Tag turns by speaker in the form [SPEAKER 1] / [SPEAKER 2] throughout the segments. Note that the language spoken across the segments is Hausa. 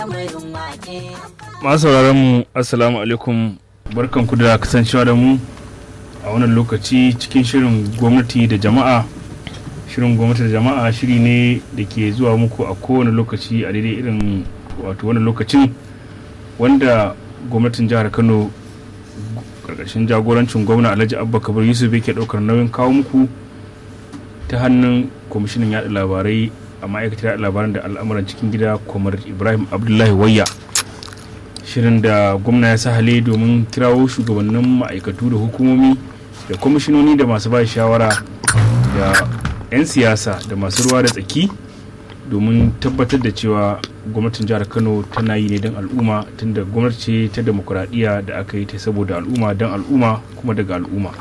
[SPEAKER 1] masu sauraron mu assalamu alaikum barkan ku da kasancewa da mu a wannan lokaci cikin shirin gwamnati da jama'a shirin gwamnati da jama'a shiri ne da ke zuwa muku a kowane lokaci a daidai irin wato wannan lokacin wanda gwamnatin jihar kano karkashin jagorancin gwamna alhaji abba kabir yusuf yake daukar nauyin kawo muku ta hannun kwamishinan yada labarai a ma'aikatar yada labaran da al'amuran cikin gida kwamar ibrahim abdullahi wayya shirin da gwamna ya sahale domin kirawo shugabannin ma'aikatu da hukumomi da kwamishinoni da masu ba shawara da 'yan siyasa da masu ruwa da tsaki domin tabbatar da cewa gwamnatin jihar kano tana yi ne don al'umma tunda gwamnati ce ta demokuraɗiyya da aka yi ta saboda al'umma don al'umma kuma daga al'umma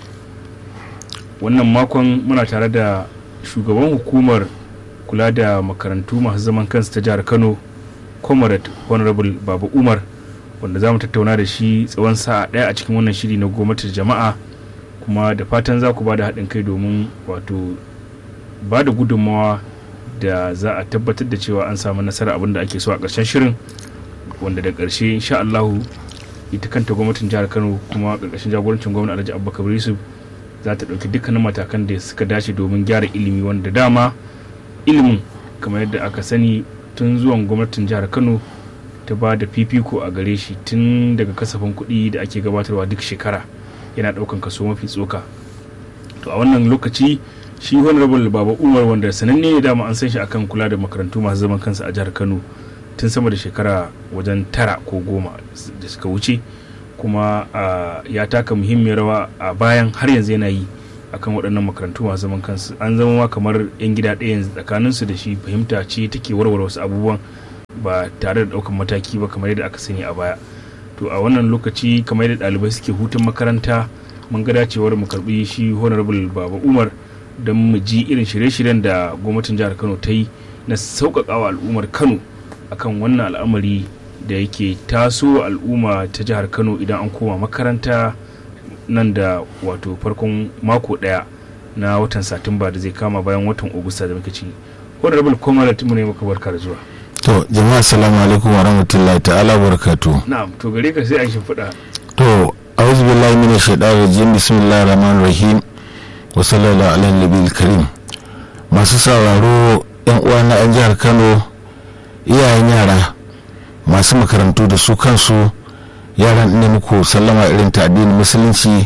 [SPEAKER 1] wannan makon muna tare da shugaban hukumar kula da makarantu masu zaman kansu ta jihar kano comrade honorable baba umar wanda za mu tattauna da shi tsawon sa'a ɗaya a cikin wannan shiri na gwamnatin jama'a kuma da fatan za ku ba da haɗin kai domin wato ba da gudunmawa da za a tabbatar da cewa an samu nasara abin da ake so a ƙarshen shirin wanda da ƙarshe insha Allahu ita kanta gwamnatin jihar Kano kuma ƙarƙashin jagorancin gwamnati Alhaji Abubakar Yusuf za ta ɗauki dukkanin matakan da suka dace domin gyara ilimi wanda dama ilimin kamar yadda aka sani tun zuwan gwamnatin jihar Kano ta ba da fifiko a gare shi tun daga kasafin kuɗi da ake gabatarwa duk shekara yana ɗaukan kaso mafi tsoka to a wannan lokaci shi honorable baba umar wanda sananne ne dama an san shi akan kula da makarantu masu zaman kansu a jihar kano tun sama da shekara wajen tara ko goma da suka wuce kuma ya taka muhimmiyar rawa a bayan har yanzu yana yi akan waɗannan makarantu masu zaman kansu an zama ma kamar 'yan gida ɗaya yanzu tsakaninsu da shi fahimta ce take warware wasu abubuwan ba tare da ɗaukan mataki ba kamar yadda aka sani a baya to a wannan lokaci kamar yadda ɗalibai suke hutun makaranta mun ga dacewar mu karɓi shi honorable baba umar don mu ji irin shirye-shiryen da gwamnatin jihar kano ta yi na sauƙaƙawa al'ummar kano akan wannan al'amari da yake taso al'umma ta jihar kano idan an koma makaranta nan da wato farkon mako ɗaya na watan satumba da zai kama bayan watan ogusta da muke ci honorable comrade mu ne maka barka da zuwa
[SPEAKER 2] to jama'a assalamu alaikum wa rahmatullahi ta'ala barakatu
[SPEAKER 1] na'am to gare ka sai an shimfiɗa
[SPEAKER 2] to a'udhu billahi minash shaitanir rajim bismillahir rahmanir rahim wa sallallahu ala nabiyil karim masu sauraro yan uwa na yan jihar kano iyayen yara masu makarantu da su kansu yaran ne muku sallama irin ta addinin musulunci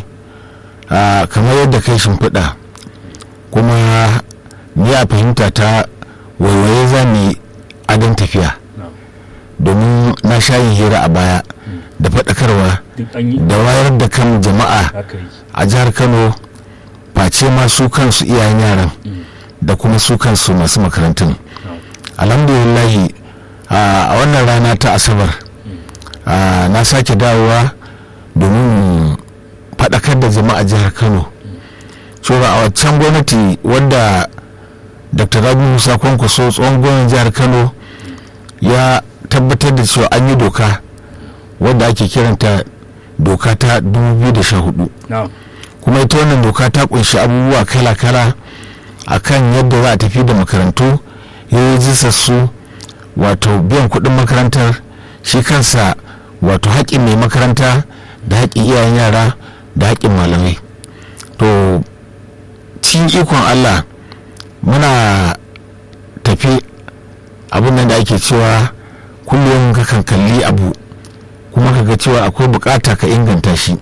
[SPEAKER 2] kamar yadda kai shimfiɗa kuma ni a fahimta ta waiwaye za mu adon tafiya domin na sha yin hira a baya da faɗakarwa da wayar da kan jama'a a jihar kano face ma su kansu iyayen yaran da kuma su kansu masu makarantun alhamdulillahi a wannan rana ta asabar na sake dawowa domin faɗakar da jama'a jihar kano cewa a waccan gwamnati wadda dr rabi musa kwankwaso tsohon gwamnan jihar kano ya tabbatar da cewa an yi doka wadda ake kiranta doka ta 2014 kuma ita wannan doka ta kunshi abubuwa kala-kala a kan yadda za a tafi da makarantu ya su wato biyan kuɗin makarantar shi kansa wato haƙƙin mai makaranta da haƙƙin iyayen yara da haƙƙin malamai to cikin ikon allah muna tafi abin nan da ake cewa kullum ka kalli abu kuma ka ga cewa akwai bukata ka inganta shi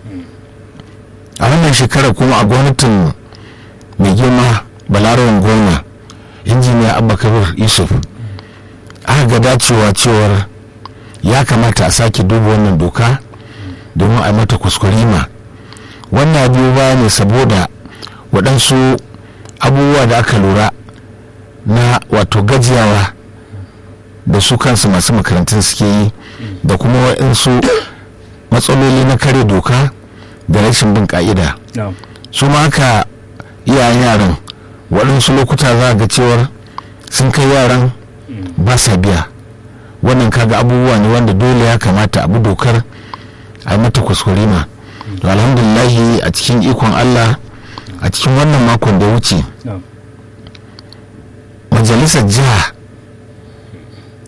[SPEAKER 2] a wannan shekara kuma a gwamnatin mai girma balarawan gwamna injiniya abba kabir yusuf aka ga dacewa cewar ya kamata a sake duba wannan doka domin a mata kuskurima wannan biyu baya ne saboda waɗansu abubuwa da aka lura na wato gajiyawa da su kansu masu makarantun suke yi da kuma waɗansu matsaloli na kare doka da rashin bin ka'ida su ma haka iyayen yaran waɗansu lokuta za ga cewar sun kai yaran ba sa biya wannan kaga abubuwa ne wanda dole ya kamata abu dokar a mata kuskurima to alhamdulillahi a cikin ikon allah a cikin wannan makon da wuce majalisar jiha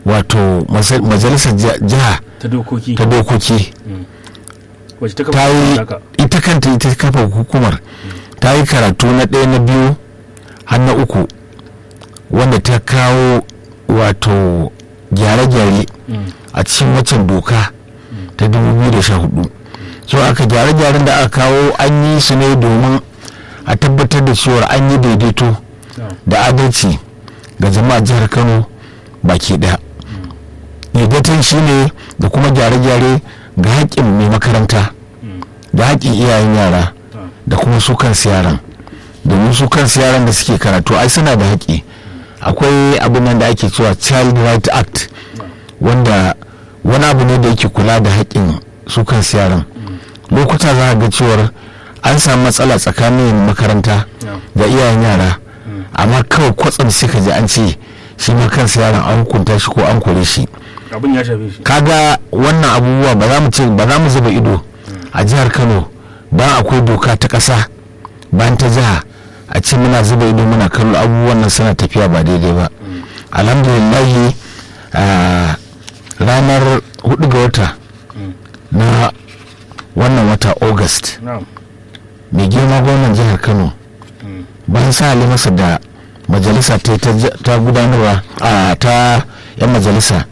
[SPEAKER 2] wato masa- majalisar ja- jiha
[SPEAKER 1] ta dokoki
[SPEAKER 2] ta dokoki
[SPEAKER 1] wacce ta
[SPEAKER 2] ta
[SPEAKER 1] kafa
[SPEAKER 2] yi
[SPEAKER 1] haka
[SPEAKER 2] ita kanta ita kafa hukumar ta yi karatu na ɗaya na biyu har na uku wanda ta kawo wato gyare-gyare a cikin waccan doka ta 2014 so aka gyare-gyaren da aka kawo an yi su ne domin a tabbatar da cewar an yi daidaito da adalci ga jama'a jihar kano baki daya daidaiton shi ne da kuma gyare-gyare ga haƙƙin mai makaranta da haƙƙin iyayen yara da kuma su kansu yaran domin su kansu yaran da suke karatu ai suna da haƙƙi akwai abin nan da ake cewa child right act wanda wani abu ne da yake kula da haƙƙin su kansu yaran lokuta za a ga cewar an samu matsala tsakanin makaranta da iyayen yara amma kawai kwatsam sai ka ji an ce shi ma kansa yaron an hukunta shi ko an kore shi
[SPEAKER 1] abin ya shafe shi
[SPEAKER 2] kaga wannan abubuwa ba za mu ce ba za mu zuba ido a jihar kano don akwai doka ta ƙasa bayan ta jiha a ce muna zuba ido muna kallo abubuwan nan suna tafiya ba daidai ba alhamdulillahi a ranar 4 ga wata na wannan wata august
[SPEAKER 1] na'am
[SPEAKER 2] mai girma gwamnan jihar kano bayan sa masa da majalisa ta ta- ta gudanarwa a ta yan majalisa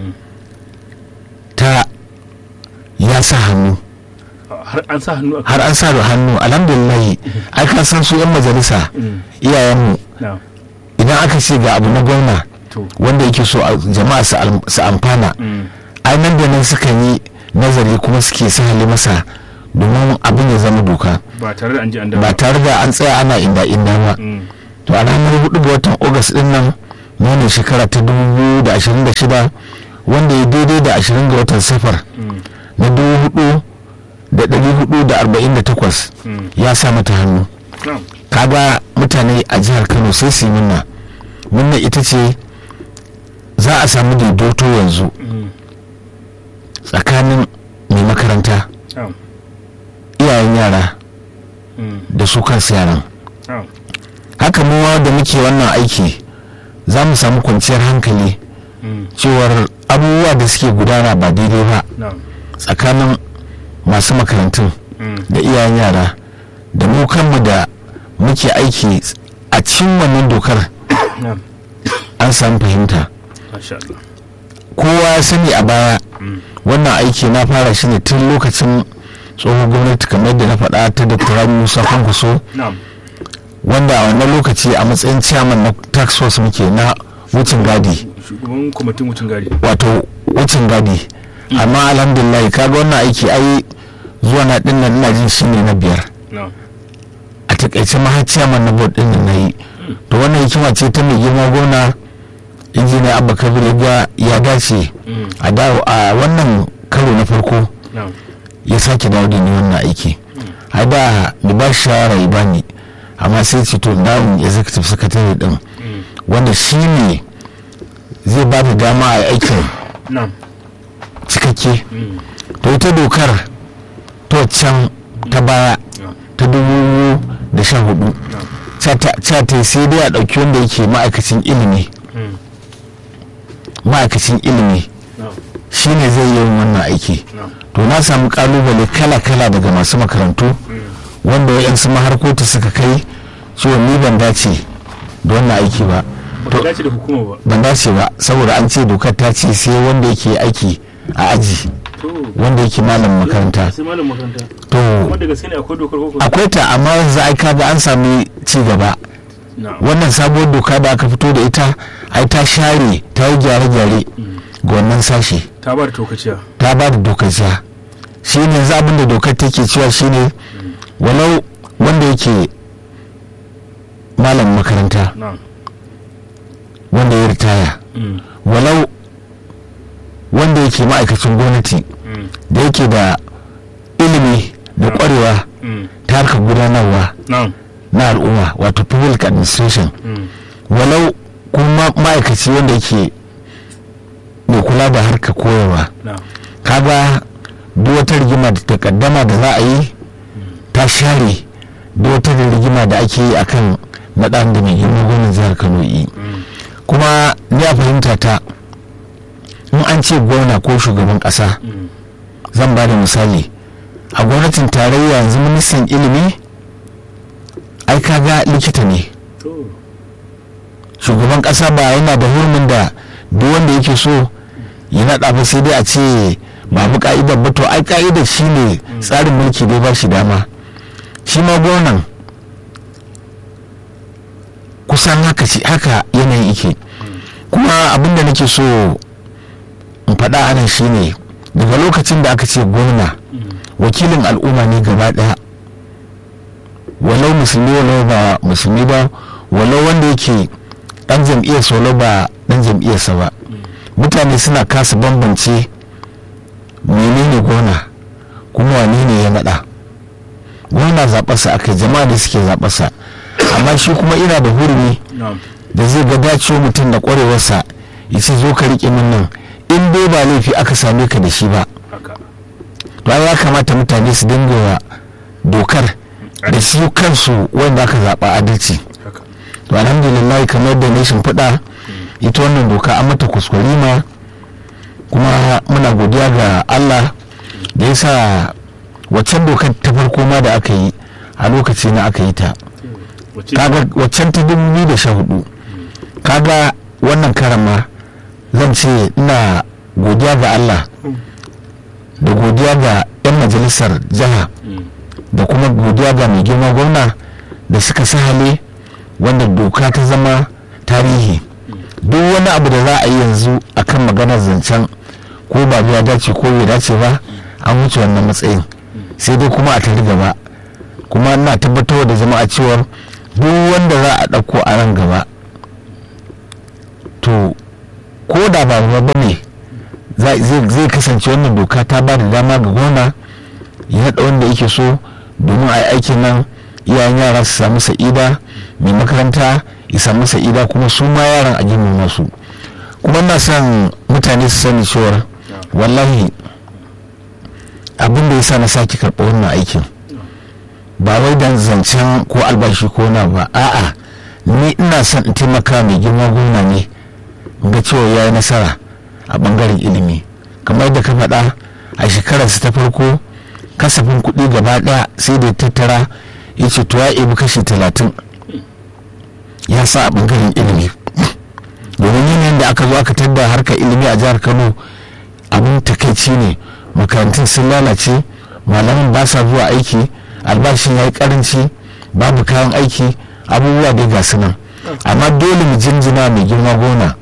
[SPEAKER 2] ta ya sa hannu
[SPEAKER 1] har an sa hannu a
[SPEAKER 2] har an sa da hannu alhamdulillahi ai ka san su yan majalisa iyayenmu
[SPEAKER 1] na'am
[SPEAKER 2] idan aka ce ga abu na gwamna
[SPEAKER 1] to
[SPEAKER 2] wanda yake so a- jama'a su al- su amfana ai nan da nan sukan yi nazari kuma suke sahale masa domin abin ya zama doka
[SPEAKER 1] ba tare da an ji an dawo
[SPEAKER 2] ba tare da an tsaya ana inda inda ba
[SPEAKER 1] Mm.
[SPEAKER 2] to a ranar 4 ga watan august din nan na ne shekara ta 2026 wanda ya daidai da 20 ga watan safar
[SPEAKER 1] Mm.
[SPEAKER 2] na 4,448
[SPEAKER 1] Mm.
[SPEAKER 2] ya sa mata hannu
[SPEAKER 1] na'am
[SPEAKER 2] kaga mutane a jihar kano sai su yi minna minna ita ce za a samu daidaito yanzu
[SPEAKER 1] Mm.
[SPEAKER 2] tsakanin mai makaranta
[SPEAKER 1] na'am
[SPEAKER 2] iyayen yara
[SPEAKER 1] Mm.
[SPEAKER 2] da su kansu yaran
[SPEAKER 1] na'am
[SPEAKER 2] haka mu ma da muke wannan aiki za mu samu kwanciyar hankali
[SPEAKER 1] Mm.
[SPEAKER 2] cewar abubuwa da suke gudana ba daidai ba
[SPEAKER 1] na'am
[SPEAKER 2] tsakanin masu makarantun
[SPEAKER 1] Mm.
[SPEAKER 2] da iyayen yara da mu kanmu da muke aiki a cikin wannan dokar
[SPEAKER 1] na'am
[SPEAKER 2] an samu fahimta
[SPEAKER 1] masha Allah
[SPEAKER 2] kowa ya sani a baya
[SPEAKER 1] Mm.
[SPEAKER 2] wannan aiki na fara shi ne tun lokacin tsohon gwamnati kamar da na faɗa ta dr rabi musa kwankwaso
[SPEAKER 1] na'am
[SPEAKER 2] wanda a wannan lokaci a matsayin chairman na tax force muke na wucin gadi
[SPEAKER 1] shugaban kwamitin wucin gadi
[SPEAKER 2] wato wucin gadi amma alhamdulillah kaga wannan aiki ai zuwa na din nan ina jin shi ne na biyar
[SPEAKER 1] na'am
[SPEAKER 2] a takaice ma har chairman na board din nan nayi to wannan hikima ce ta mai girma gona injiniya abba kabir ya ga ya dace
[SPEAKER 1] Mm.
[SPEAKER 2] a dawo a wannan karo na farko
[SPEAKER 1] na'am
[SPEAKER 2] ya sake dawo da ni wannan aiki a da da ba shi shawara ya bani amma sai ce to dawon executive secretary din
[SPEAKER 1] Mm.
[SPEAKER 2] wanda shi ne zai ba da dama a aikin
[SPEAKER 1] na'am
[SPEAKER 2] cikakke
[SPEAKER 1] Mm.
[SPEAKER 2] to ita dokar to can ta baya
[SPEAKER 1] na'am
[SPEAKER 2] ta dubu da sha hudu
[SPEAKER 1] na'am
[SPEAKER 2] ca ta sai dai a ɗauki wanda yake ma'aikacin ilimi
[SPEAKER 1] Mm.
[SPEAKER 2] ma'aikacin ilimi
[SPEAKER 1] na'am
[SPEAKER 2] shi ne zai yi wannan aiki
[SPEAKER 1] na'am
[SPEAKER 2] to na samu kalubale kala-kala daga masu makarantu
[SPEAKER 1] Mm.
[SPEAKER 2] wanda wayansu maharkota suka kai cewa ni ban dace da wannan aiki ba
[SPEAKER 1] ba ka dace da hukuma ba
[SPEAKER 2] ban dace ba saboda an ce dokar ta ce sai wanda yake aiki a aji
[SPEAKER 1] to
[SPEAKER 2] wanda yake malam makaranta
[SPEAKER 1] sai malam makaranta
[SPEAKER 2] to
[SPEAKER 1] kuma da gaske ne akwai dokar koko
[SPEAKER 2] akwai ta amma yanzu ai kaga an sami ci gaba
[SPEAKER 1] na'am
[SPEAKER 2] wannan sabuwar doka da aka fito da ita ai ta share ta yi gyare-gyare ga wannan sashe
[SPEAKER 1] ta ba da tokaciya
[SPEAKER 2] ta ba da dokar jiya shi ne yanzu abin da dokar take cewa shine walau wanda yake malam makaranta
[SPEAKER 1] na'am
[SPEAKER 2] wanda ya ritaya
[SPEAKER 1] Mm.
[SPEAKER 2] walau wanda yake ma'aikacin gwamnati
[SPEAKER 1] Mm.
[SPEAKER 2] da yake da ilimi da kwarewa
[SPEAKER 1] Mm.
[SPEAKER 2] ta harkar gudanarwa
[SPEAKER 1] na'am
[SPEAKER 2] na al'umma wato public administration
[SPEAKER 1] Mm.
[SPEAKER 2] walau kuma ma'aikaci wanda yake mai kula da harkar koyarwa
[SPEAKER 1] na'am
[SPEAKER 2] kaga duk wata rigima da takaddama da za a yi ta share duk wata rigima da ake yi akan naɗan da mai girma gwamnan jihar kano yi
[SPEAKER 1] Mm.
[SPEAKER 2] kuma ni a fahimta ta in an ce gwamna ko shugaban ƙasa zan ba da misali a gwamnatin tarayya yanzu ministan ilimi ai kaga likita ne shugaban ƙasa ba yana da hurumin da duk wanda yake so ya naɗa ba sai dai a ce babu ka'idar ba to ai ka'idar shi ne tsarin mulki dai ba shi dama shi ma gwamnan kusan haka haka yanayin ike kuma abinda nake so in faɗa anan shine daga lokacin da aka ce gwamna wakilin al'umma ne gaba ɗaya walau musulmi walau ba musulmi ba walau wanda yake ɗan jam'iyyar solo ba ɗan jam'iyyarsa ba mutane suna kasa bambance menene gona kuma wane ne ya naɗa gona zaɓarsa aka jama'a da suke zaɓarsa amma shi kuma ina da hurumi da zai ga dacewa mutum da ƙwarewarsa ya ce zo ka riƙe min nan in dai ba laifi aka same ka da shi ba to ya kamata mutane su dinga wa dokar da su kansu wanda aka zaɓa adalci to alhamdulillah kamar da na shimfiɗa ita wannan doka an mata kuskurima kuma muna godiya ga allah da ya sa waccan dokar ta farko ma da aka yi a lokaci na aka yi ta kaga waccan ta 2014 kaga wannan karama zan ce ina godiya ga allah da godiya ga 'yan majalisar jiha da kuma godiya ga mai girma gwamna da suka sahale wanda doka ta zama tarihi duk wani abu da za a yi yanzu akan maganar zancen ko ba ya dace ko bai dace ba an wuce wannan matsayin sai dai kuma a tari gaba kuma ina tabbatar da jama'a cewar duk wanda za a ɗauko a nan gaba to ko da ba ba ne zai kasance wannan doka ta ba da dama ga gona ya naɗa wanda yake so domin a yi aikin nan iyayen yara su samu sa'ida mai makaranta ya samu sa'ida kuma su ma yaran a girmama su kuma na son mutane su sani cewar wallahi abin da ya sa na sake karɓa wannan aikin ba wai dan zancen ko albashi ko na ba a'a ni ina son in taimaka mai girma gwamna ne ga cewa ya yi nasara a bangaren ilimi kamar da ka faɗa a shekararsa ta farko kasafin kuɗi gaba ɗaya sai da tattara ya ce to ya ibi kashi talatin ya sa a bangaren ilimi domin yanayin da aka zo aka tadda harkar ilimi a jihar kano abin takaici ne makarantun sun lalace malaman ba sa zuwa aiki albashin ya yi karanci babu kayan aiki abubuwa dai ga nan amma dole mu jinjina mai girma gona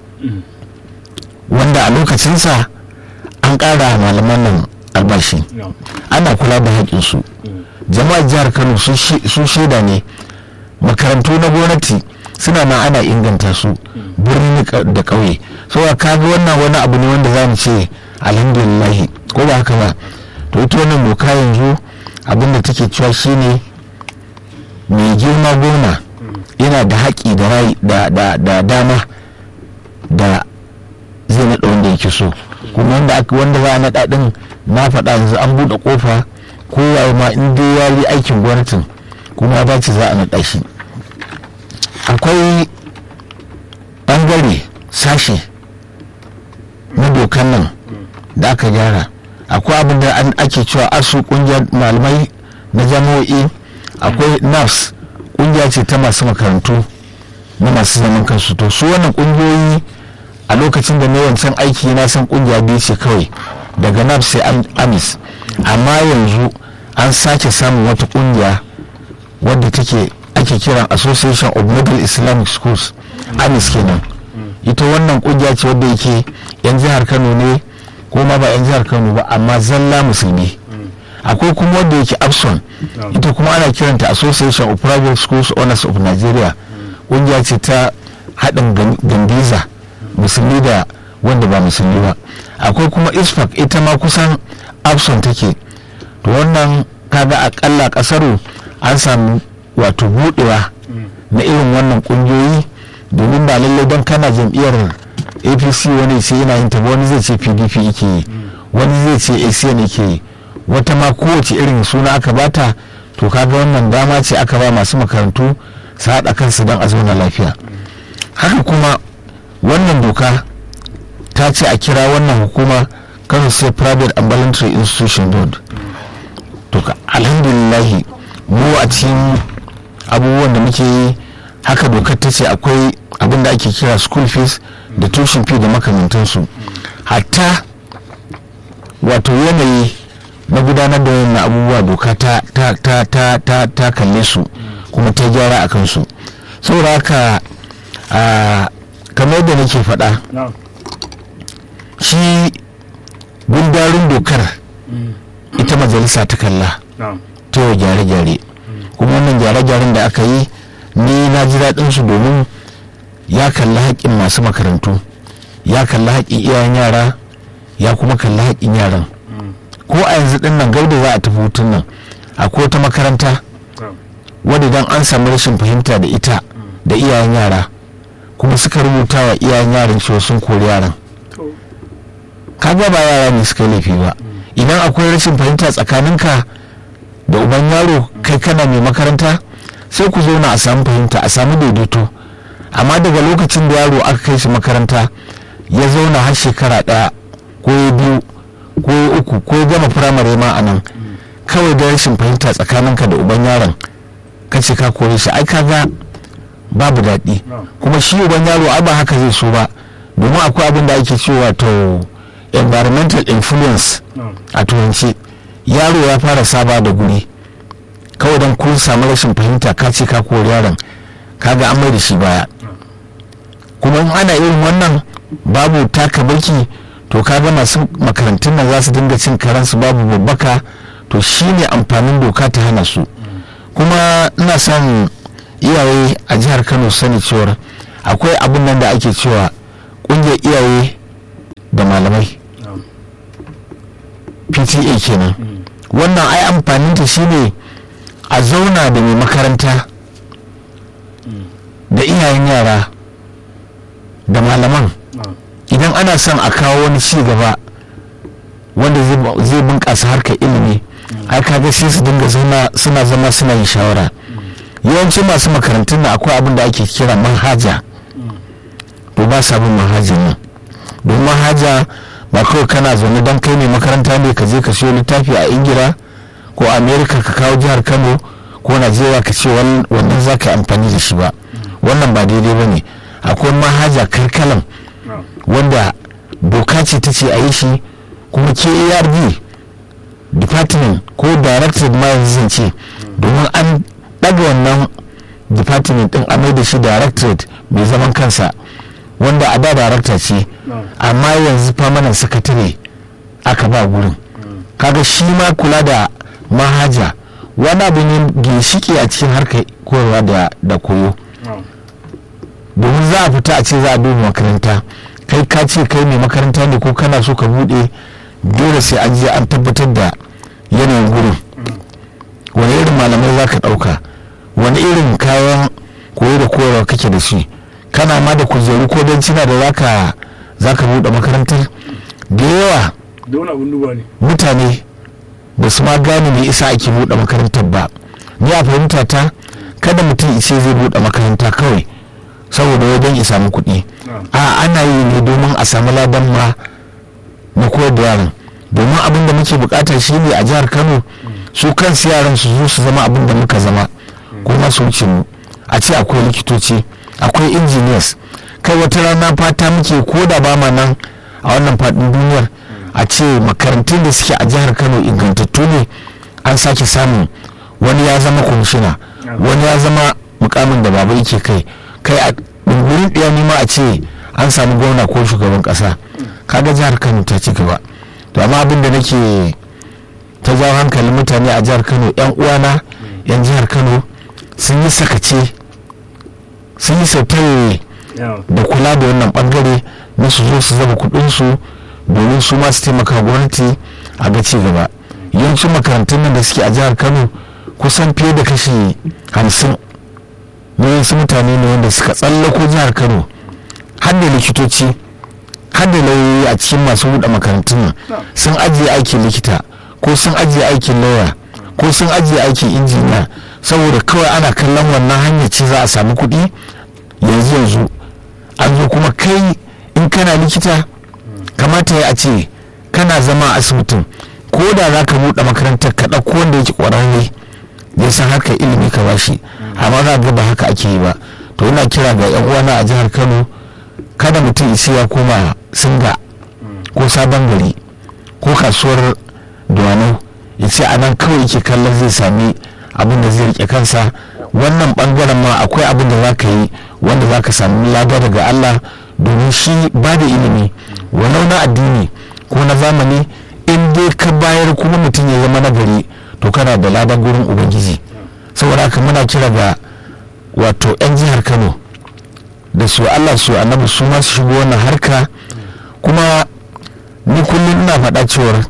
[SPEAKER 2] wanda a lokacinsa an ƙara malaman nan albashi ana kula da haƙinsu jama'ar jihar kano su shaida ne makarantu na gwamnati suna nan ana inganta su birni da ƙauye saboda kaga wannan wani abu ne wanda za mu ce alhamdulillahi ko ba haka ba to ita wannan doka yanzu abinda take cewa shine mai girma gona yana da haƙi da dama da zai naɗa wanda yake so kuma wanda aka wanda za a naɗa ɗin na faɗa yanzu an buɗe ƙofa kowa ma in dai ya yi aikin gwamnatin kuma ya dace za a naɗa shi akwai ɓangare sashe na dokan nan da aka gyara akwai abin da ake cewa asu ƙungiyar malamai na jami'o'i akwai nafs ƙungiya ce ta masu makarantu na masu zaman kansu to su wannan ƙungiyoyi a lokacin da na wancan aiki na san kungiya biyu ce kawai daga naf sai amis amma yanzu an sake samun wata kungiya wadda take ake kiran association of middle islamic schools amis kenan ita wannan kungiya ce wadda yake yan jihar kano ne ko ma ba yan jihar kano ba amma zalla musulmi akwai kuma wadda yake abson ita kuma ana kiranta association of private schools owners of nigeria kungiya ce ta haɗin gambiza musulmi da wanda ba musulmi ba akwai kuma isfak ita ma kusan abson take to wannan kaga akalla kasaru an samu wato budewa na irin wannan kungiyoyi domin ba lallai don kana jam'iyyar apc wani ce yana yin ta wani zai ce pdp yake yi wani zai ce acn yake yi wata ma kowace irin suna aka bata to kaga wannan dama ce aka ba masu makarantu su haɗa kansu don a zauna lafiya haka kuma wannan doka ta ce a kira wannan hukuma kano state private and voluntary institution board to ka alhamdulillahi mu a cikin abubuwan da muke yi haka dokar ta ce akwai abin da ake kira school fees da tuition fee da makamantansu hatta wato yanayi na gudanar da wannan abubuwa doka ta ta ta ta ta ta kalle su kuma ta gyara a kansu saboda haka a kamar da nake faɗa
[SPEAKER 1] na'am
[SPEAKER 2] shi gundarin dokar ita majalisa ta kalla
[SPEAKER 1] na'am
[SPEAKER 2] ta yau gyare-gyare kuma wannan gyare-gyaren da aka yi ni na ji daɗin su domin ya kalli haƙƙin masu makarantu ya kalli haƙƙin iyayen yara ya kuma kalli haƙƙin yaran ko a yanzu ɗin nan gauda za a tafi hutun nan akwai wata makaranta
[SPEAKER 1] na'am
[SPEAKER 2] wadda idan an samu rashin fahimta da ita da iyayen yara kuma suka rubuta wa iyayen yaran cewa sun kori yaran
[SPEAKER 1] to
[SPEAKER 2] kaga ba yara ne suka yi laifi ba idan akwai rashin fahimta tsakaninka da uban yaro kai kana mai makaranta sai ku zauna a samu fahimta a samu daidaito amma daga lokacin da yaro aka kai shi makaranta ya zauna har shekara ɗaya ko ya biyu ko ya uku ko ya gama firamare ma a nan kawai da rashin fahimta tsakaninka da uban yaron ka ce ka kore shi ai kaga babu daɗi
[SPEAKER 1] na'am
[SPEAKER 2] kuma shi uban yaro ai ba haka zai so ba domin akwai abin da ake cewa to environmental influence
[SPEAKER 1] na'am
[SPEAKER 2] a turanci yaro ya fara saba da guri kawai don kun samu rashin fahimta ka ce ka kori yaron kaga an mai da shi baya kuma in ana irin wannan babu taka baki to kaga masu makarantun nan za su dinga cin karansu babu babbaka to shine amfanin doka ta hana su kuma ina son iyaye a jihar kano su sani cewar akwai abin nan da ake cewa kungiyar iyaye da malamai
[SPEAKER 1] na'am
[SPEAKER 2] pta kenan
[SPEAKER 1] Mm.
[SPEAKER 2] wannan ai amfaninta shine a zauna da mai makaranta da iyayen yara da malaman
[SPEAKER 1] na'am
[SPEAKER 2] idan ana son a kawo wani ci gaba wanda zai bu- zai bunƙasa harkar ilimi ai kaga sai su dinga zauna suna zama suna yin shawara yawancin masu makarantun na akwai abin da ake kira manhaja to ba sa bin manhajar nan don manhaja ba kawai kana zaune don kai ne makaranta ne ka je ka siyo littafi a ingila ko amerika ka kawo jihar kano ko najeriya ka ce wan- wannan za ka yi amfani da shi ba wannan ba daidai ba ne akwai manhaja karkalan
[SPEAKER 1] na'am
[SPEAKER 2] wanda doka ce ta ce a yi shi kuma KARD department ko directorate ma yanzu zan ce domin an ɗaga wannan department ɗin a mai da shi directorate mai zaman kansa wanda a da director ce
[SPEAKER 1] na'am
[SPEAKER 2] amma yanzu permanent secretary aka ba gurin kaga shi ma kula da mahaja wani abu ne ginshiki a cikin harkar koyarwa da, da koyo
[SPEAKER 1] na'am
[SPEAKER 2] domin za a fita a ce za a duba makaranta kai ka ce kai mai makaranta ne ko kana so ka bude dole sai an je an tabbatar da yanayin gurin wani irin malamai za ka ɗauka wani irin kayan koyo da koyarwa kake da shi kana ma da kujeru ko bencina da zaka za ka buɗe makarantar da yawa
[SPEAKER 1] da wani abun duba ne
[SPEAKER 2] mutane ba su ma gane me isa ake buɗe makarantar ba ni a fahimta ta kada mutum ice zai buɗe makaranta kawai saboda wai don ya samu kuɗi
[SPEAKER 1] na'am
[SPEAKER 2] a ana yi ne domin a samu ladan ma na koyar da yaran domin abin da muke bukata shi ne a jihar kano su kansu yaran su zo su zama abin da muka zama kuma su wuce mu a ce akwai likitoci akwai engineers kai wata rana fata muke ko da ba ma nan a wannan faɗin duniyar a ce makarantun da suke a jihar kano ingantattu ne an sake samun wani ya zama kwamishina wani ya zama mukamin da baba yake kai kai a ɗungurin ɗaya nima a ce an samu gwamna ko shugaban ƙasa kaga jihar kano ta ci gaba to amma abin da nake ta jawo hankalin mutane a jihar kano yan uwana yan jihar kano sun yi sakace sun yi sautare
[SPEAKER 1] yawa
[SPEAKER 2] da kula da wannan bangare na su zo su zaba kudinsu domin su ma su taimaka gwamnati a ga ci gaba yawancin makarantun nan da suke a jihar kano kusan fiye da kashi hamsin na wasu mutane ne wanda suka tsallako jihar kano har da likitoci har da lauyoyi a cikin masu buɗe makarantun nan sun ajiye aikin likita ko sun ajiye aikin lauya ko sun ajiye aikin injiniya saboda kawai ana kallon wannan hanyar ce za a samu kuɗi yanzu yanzu an zo kuma kai in kana likita kamata ya ce kana zama a asibitin ko da za ka buɗe makarantar ka ɗauko wanda yake ƙwararre ya san harkar ilimi ka bashi amma za ga ba haka ake yi ba to ina kira ga yan uwana a jihar kano kada mutum isi ya koma singa ko sabon gari ko kasuwar duwano ya ce a nan kawai yake kallon zai sami abin da zai rike kansa wannan bangaren ma akwai abin da za ka yi wanda za ka sami lada daga allah domin shi ba da ilimi walau na addini ko na zamani in dai ka bayar kuma mutum ya zama nagari to kana da ladan gurin ubangiji saboda haka muna kira ga wato 'yan jihar kano da su allah su annabi su ma su shigo wannan harka kuma ni kullum ina faɗa cewar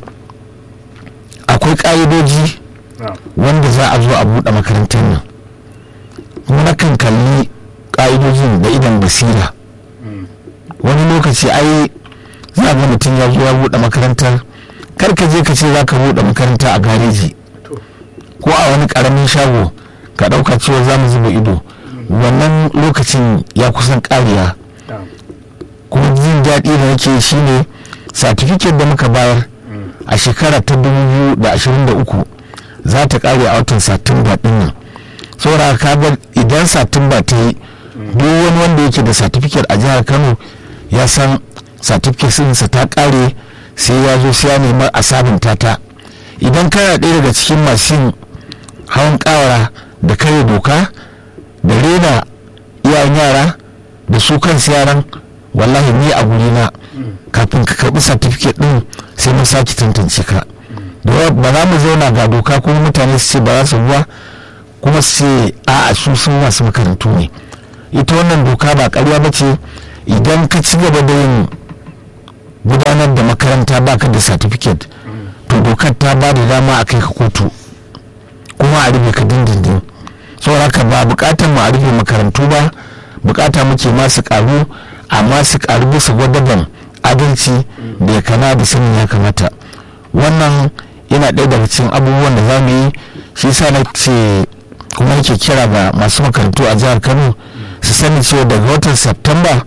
[SPEAKER 2] akwai ƙa'idoji wanda za a zo a buɗe makarantar nan kuma na kan kalli ƙa'idojin da idan basira wani lokaci ai za ga mutum ya zo ya buɗe makarantar kar ka je ka ce za ka buɗe makaranta a gareji ko a wani ƙaramin shago ka ɗauka cewa za mu zuba ido wannan lokacin ya kusan ƙariya kuma jin daɗi da nake shi ne satifiket da muka bayar a shekara ta 2023 za ta ƙare a watan satumba ɗin nan saboda kaga idan satumba ta yi duk wani wanda yake da satifiket a jihar kano ya san satifiket ɗinsa ta ƙare sai ya zo sai ya nemi a sabunta ta idan kana ɗaya daga cikin masu yin hawan ƙawara da kare doka da rena iyayen yara da su kansu yaran wallahi ni a gurina kafin ka karɓi satifiket ɗin sai mun sake tantance ka ba za mu zauna ga doka kuma mutane su ce ba za su ruwa kuma su ce a su sun masu makarantu ne ita wannan doka ba ƙarya ba ce idan ka ci gaba da yin gudanar da makaranta baka da satifiket to dokar ta ba da dama a kai ka kotu kuma a rufe ka dindindin saboda haka ba bukatar mu a rufe makarantu ba bukata muke masu karu amma su karu bisa gwadaban adalci da ya kana da sanin ya kamata wannan yana ɗaya daga cikin abubuwan da za mu yi shi sa na ce kuma yake kira ga masu makarantu a jihar kano su sani cewa daga watan september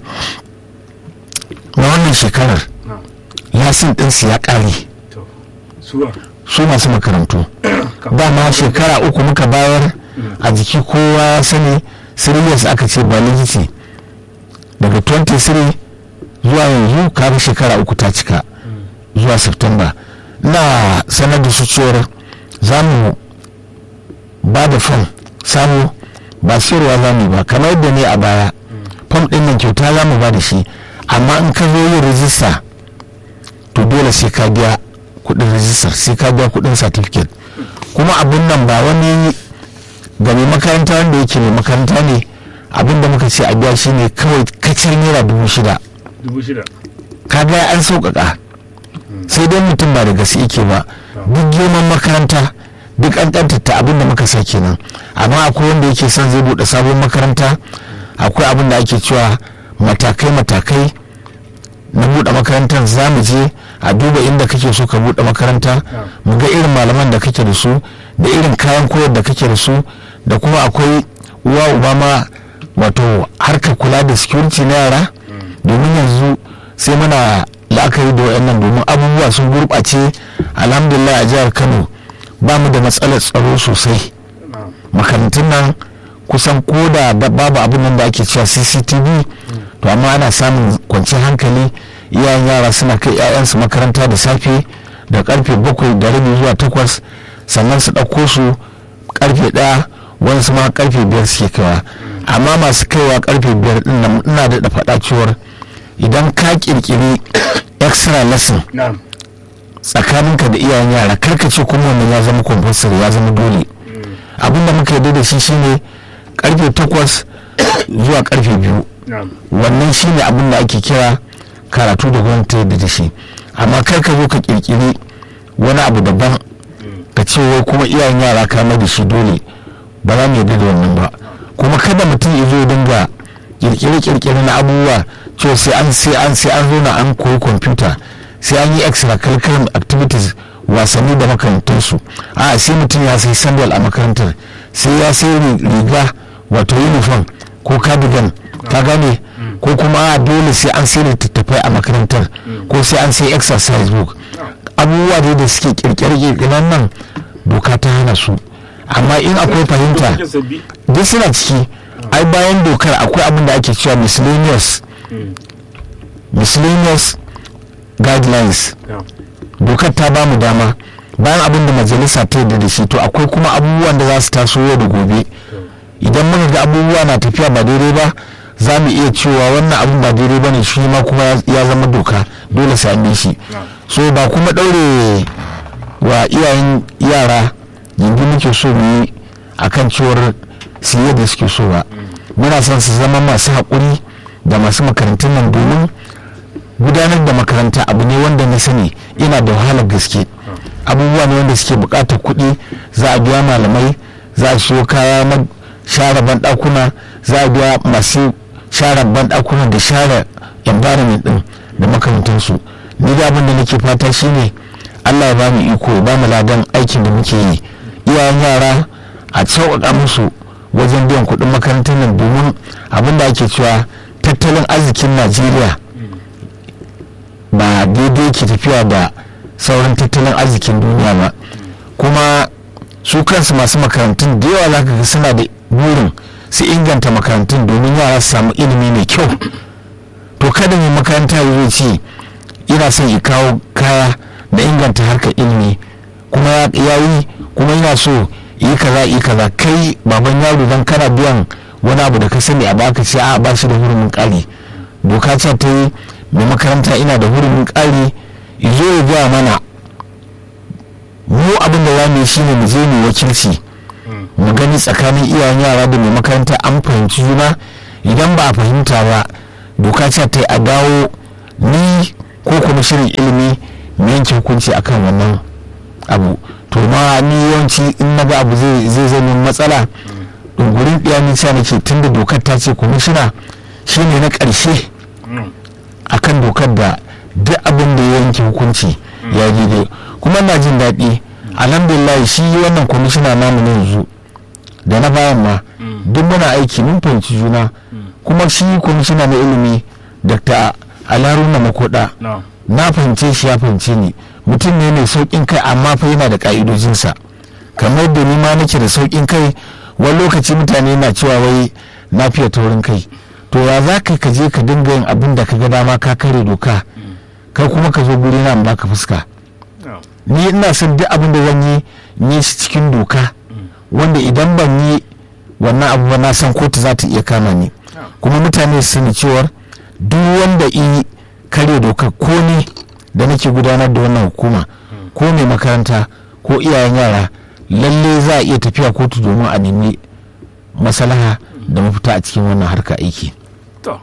[SPEAKER 2] na wannan shekarar yasin ɗinsu ya ƙare su masu makarantu dama shekara uku muka bayar a jiki kowa ya sani siriyas aka ce validity daga 23 zuwa yanzu kaga shekara uku ta cika zuwa september na sanar da su cewar za mu ba da fam samu ba sayarwa za mu ba kamar yadda ne a baya fam ɗin nan kyauta za mu ba da shi amma in ka zo yin rijista to dole sai ka biya kudin rijistar sai ka biya kudin certificate kuma abin nan ba wani ga mai makaranta wanda yake mai makaranta ne abin da muka ce a biya shi ne kawai kacar naira dubu shida ka ga an sauƙaƙa sai dai mutum ba da gaske yake ba duk girman makaranta duk an ta abin da muka sa kenan amma akwai wanda yake son zai buɗe sabon makaranta akwai abin da ake cewa matakai-matakai na buɗe makarantar za mu je a duba inda kake so ka buɗe makaranta mu ga irin malaman da kake da su da irin kayan koyar da kake da su da kuma akwai uwa uba ma wato harkar kula da security na yara domin yanzu sai muna la'akari da wayannan domin abubuwa sun gurɓace alhamdulillah a jihar kano ba mu da matsalar tsaro sosai makarantun nan kusan koda babu abin nan da ake cewa cctv to amma ana samun kwanciyar hankali iyayen yara suna kai 'ya'yansu makaranta da safe da karfe bakwai da rabi zuwa takwas sannan su ɗauko su karfe ɗaya wani ma karfe biyar suke kaiwa amma masu kaiwa karfe biyar ɗin nan ina da faɗa cewar idan ka ƙirƙiri extra lesson tsakaninka da iyayen yara karka ce kuma wannan ya zama compulsory ya zama dole abinda muka yarda da shi shine karfe takwas zuwa karfe biyu wannan shine abin da ake kira karatu da gwamnati yadda da shi amma kar ka zo ka kirkiri wani abu daban ka ce wai kuma iyayen yara kama da shi dole ba za mu yarda da wannan ba kuma kada mutum ya zo dinga kirkire kirkire na abubuwa cewa sai an sai an sai an zo na an koyi kwamfuta sai an yi extra curriculum activities wasanni da makarantarsu a sai mutum ya sai sandal a makarantar sai ya sai riga wato uniform ko cardigan ka gane ko kuma dole sai an sai littattafai a makarantar ko sai an sai exercise book abubuwa dai da suke kirkire-kirkiren nan doka ta hana su amma in akwai fahimta duk suna ciki ai bayan dokar akwai abin da ake cewa miscellaneous miscellaneous guidelines dokar ta ba mu dama bayan abin da majalisa ta yarda da shi to akwai kuma abubuwan da za su taso yau da gobe idan muka ga abubuwa na tafiya ba daidai ba za mu iya cewa wannan abin ba daidai ba ne shi ma kuma ya zama doka dole sai an shi so ba kuma ɗaure wa iyayen yara yanzu muke so mu yi akan cewar su da suke so ba muna son su zama masu haƙuri da masu makarantun nan domin gudanar da makaranta abu ne wanda na sani ina da wahalar gaske abubuwa ne wanda suke buƙatar kuɗi za a biya malamai za a siyo kaya na share banɗakuna za a biya masu share banɗakuna da share environment ɗin da makarantarsu ni da abin da nake fata shine allah ya bamu iko ya bamu ladan aikin da muke yi iyayen yara a sauƙaƙa musu wajen biyan kuɗin makarantar nan domin abin da ake cewa tattalin arzikin najeriya ba daidai ke tafiya da sauran tattalin arzikin duniya ba kuma su kansu masu makarantun da yawa za ga suna da burin su inganta makarantun domin yara su samu ilimi mai kyau to kada mai makaranta ya ce ina son ya kawo kaya da inganta harkar ilimi kuma ya yi kuma yana so yi kaza yi kaza kai baban yaro dan kana biyan wani abu da ka sani a baka ce a ba shi da hurumin ƙari doka ce ta yi mai makaranta ina da hurumin ƙari zo ya gaya mana mu abin da za mu yi shine mu je mu wakilci mu gani tsakanin iyayen yara da mai makaranta an fahimci juna idan ba a fahimta ba doka ce ta yi a dawo ni ko kuma shirin ilimi mu yanke hukunci akan wannan abu to ma ni yawanci in na ga abu zai zama matsala dungurin ɗaya ni sa nake tunda dokar ta ce kwamishina shine na ƙarshe akan dokar da duk abin da ya yanke hukunci ya daidai kuma na jin daɗi alhamdulillah shi wannan kwamishina namu na yanzu da na bayan ma duk muna aiki mun fahimci juna kuma shi kwamishina na ilimi dr alaruna makoda na fahimce shi ya fahimce ni mutum ne mai sauƙin kai amma fa yana da ƙa'idojinsa kamar da ni ma nake da sauƙin kai wani lokaci mutane na cewa wai na fiye taurin kai to ya za ka ka je ka dinga yin abin da ka ga dama ka kare doka kai kuma ka zo guri na baka fuska ni ina son duk abin da zan yi ni shi cikin doka wanda idan ban yi wannan abu ba na san kotu za ta iya kama ni kuma mutane su sani cewar duk wanda yi kare doka ko ne da nake gudanar da wannan hukuma ko mai makaranta ko iyayen yara lalle za a iya tafiya kotu domin a nemi maslaha da mafita a cikin wannan harka aiki
[SPEAKER 1] to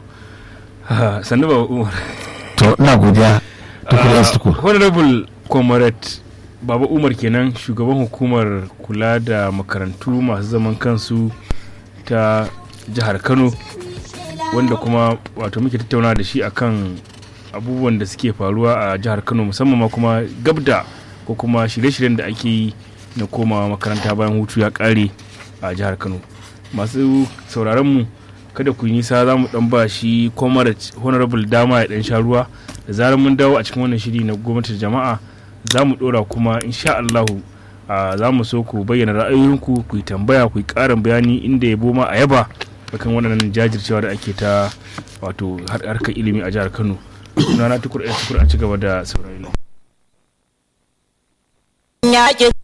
[SPEAKER 1] sannu ba umar
[SPEAKER 2] to ina godiya tukur tukur
[SPEAKER 1] honorable comrade baba umar kenan shugaban hukumar kula da makarantu masu zaman kansu ta jihar kano wanda kuma wato muke tattauna da shi akan abubuwan da suke faruwa a jihar kano musamman ma kuma gabda ko kuma shirye-shiryen da ake yi na komawa makaranta bayan hutu ya kare a jihar kano masu sauraron mu kada ku yi nisa za mu dan ba shi comrade honorable dama ya dan sha ruwa da zarar mun dawo a cikin wannan shiri na gwamnatin jama'a za mu dora kuma insha Allahu za mu so ku bayyana ra'ayoyinku ku yi tambaya ku yi karin bayani inda ya boma a yaba akan waɗannan jajircewa da ake ta wato harkar ilimi a jihar Kano sunana tukur tukur a ci gaba da saurari